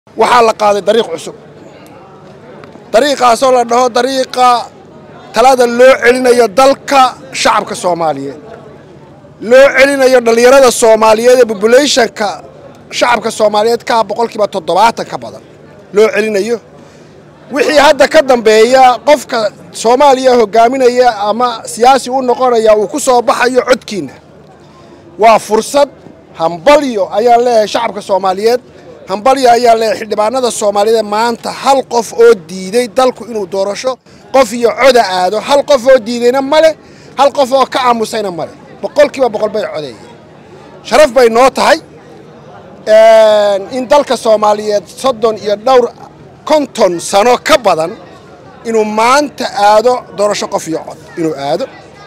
waxaa la qaaday dariiq cusub dariiqaasoo la dhaho dariiqa talada loo celinayo dalka shacabka soomaaliyeed loo celinayo dhallinyarada soomaaliyeed ee bobulationka shacabka soomaaliyeed kaa boqolkiiba toddobaatan ka badan loo celinayo wixii hadda ka dambeeya qofka soomaaliya hogaaminaya ama siyaasi u noqonaya uu ku soo baxayo codkiinna waa fursad hambalyo ayaan leeyahay shacabka soomaaliyeed hambalyo ayaan leeyahay xildhibaanada soomaaliyeed maanta hal qof oo diiday dalku inuu doorasho qof iyo coda aado hal qof oo diidayna male hal qof oo ka aamusayna male boqolkiiba boqol bay codeeyeen sharaf bay noo tahay in dalka soomaaliyeed soddon iyo dhowr konton sano ka badan inuu maanta aado doorasho qof iyo cod inuu aado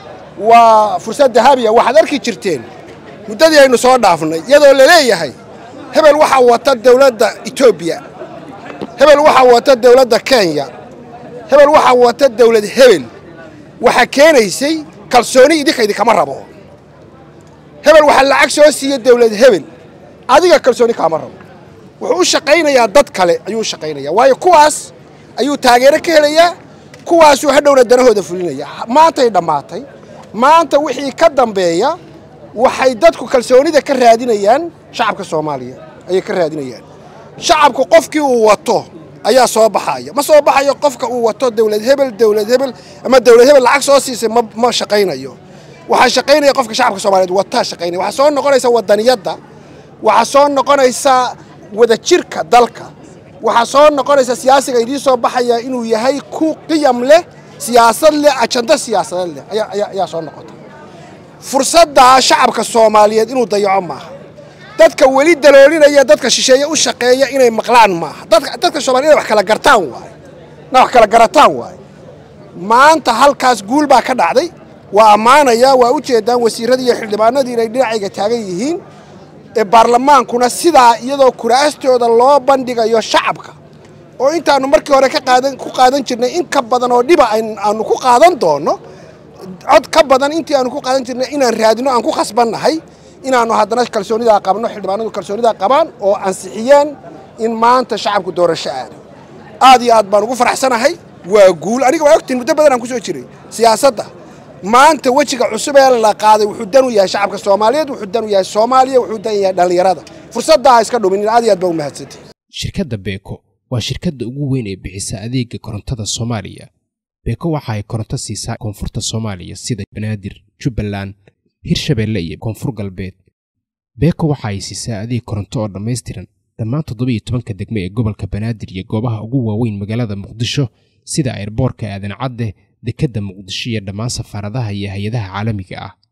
waa fursad dahabiya waxaad arki jirteen muddadii aynu soo dhaafnay iyadoo la leeyahay hebel waxaa wata dawladda etoobiya hebel waxaa wata dawladda kenya hebel waxaa wata dawlad hebel waxaa keenaysay kalsooni idinka idinkama rabo hebel waxaa lacag soo siiya dawlad hebel adiga kalsooni kaama rabo wuxuu u shaqaynayaa dad kale ayuu u shaqaynayaa waayo kuwaas ayuu taageero ka helayaa kuwaasuu hadhowna danahooda fulinaya maantay dhammaatay maanta wixii ka dambeeya waxay dadku kalsoonida ka raadinayaan shacabka soomaaliya ayay ka raadinayaan shacabku qofkii uu wato ayaa soo baxaya ma soo baxayo qofka uu wato dawlad hebel dawlad hebel ama dawlad hebel lacag soo siisay ma shaqaynayo waxaa shaqaynaya qofka shacabka soomaaliyeed wataa shaqaynaya waxaa soo noqonaysa wadaniyadda waxaa soo noqonaysa wadajirka dalka waxaa soo noqonaysa siyaasiga idiin soo baxaya inuu yahay ku qiyam leh siyaasad leh ajando siyaasadeed leh ayaa soo noqota fursaddaa shacabka soomaaliyeed inuu dayaco maaha dadka weli daloolinaya dadka shisheeye u shaqeeya inay maqlaan maaha dadka soomaliya inay wax kala gartaan waaye inay wax kala garataan waaye maanta halkaas guul baa ka dhacday waa ammaanaya waa u jeedaan wasiirradii iyo xildhibaanadii inay dhinacayga taagan yihiin ee baarlamaankuna sidaa iyadoo kuraastooda loo bandhigayo shacabka oo intaannu markii hore ku qaadan jirnay in ka badan oo dhiba aanu ku qaadan doonno cod ka badan intii aanu ku qaadan jirnay inaan raadino aan ku khasbannahay inaannu haddana kalsoonidaa qabno xildhibaanadu kalsoonidaa qabaan oo ansixiyeen in maanta shacabku doorasho aado aad iyo aad baan ugu faraxsanahay waa guul aniga waa ogtiin muddo badan aan ku soo jiray siyaasadda maanta wejiga cusub ee la qaaday wuxuu dan u yahay shacabka soomaaliyeed wuxuu dan u yahay soomaaliya wuxuu dan yahay dhallinyarada fursaddaa iska dhumin aad iyo aad baa u mahadsantay shirkadda beeko waa shirkadda ugu weyn ee bixisa adeega korontada soomaaliya beeko waxa ay koronto siisaa koonfurta soomaaliya sida banaadir jubbaland hirshabeelle iyo koonfur galbeed beeko waxa ay siisaa adeeg koronto oo dhammaystiran dhammaan toddobiyo tobanka degme ee gobolka banaadir iyo goobaha ugu waaweyn magaalada muqdisho sida airboorka aadan cadde dekedda muqdisho iyo dhammaan safaaradaha iyo hay-adaha caalamiga ah